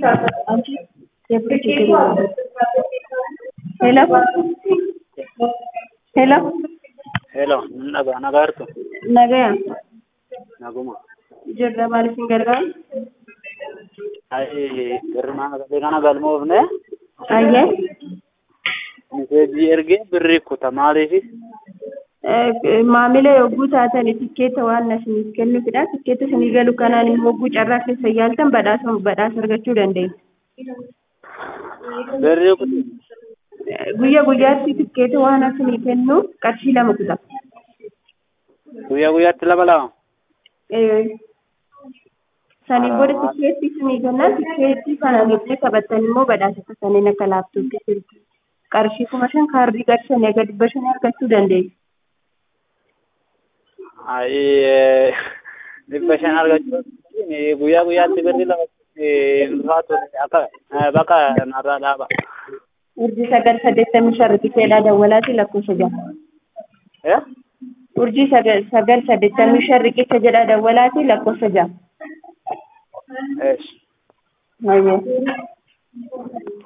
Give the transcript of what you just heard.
አንቺ የብር ችግር የለም። ሄሎ ሄሎ ሄሎ naga nagaartu nagaya naguma jirra maaliif hin gargaaru ai girmaa galee kana galmoofne ayyee miseejii ergee birrii kuta maaliifi maamila yogguu taatan tikkeetta waan isiniif kennuufidha tikkeetta isinii galu kanaan immoo yogguu carraa keessa yaaltan badhaasa badhaasa argachuu dandeessu birrii kuti guyya guyyaatti tikkeetta waan isinii kennu qarshii lama kuta guyyaa guyyaatti lama lama sanii booda tikkeetti isinii kennan tikkeetti kana gidduu taphattan immoo badhaasa kanneen akka laaptooppii silkii qarshii kuma shan kaardii qarshii aga dhibba shan argachuu dandeessu. ai dhibba shan argachuu guyyaa guyyaatti birrii lama ulfaatu akka bakka narraa dhaaba urjii sagal saddeettamii shan riqicheedhaa dawwalaati lakkoofsa jaha. urjii sagal sagal saddeettamii shan riqicha jedha dawwalaati lakkoofsa jaha. Eesh. Ayyee.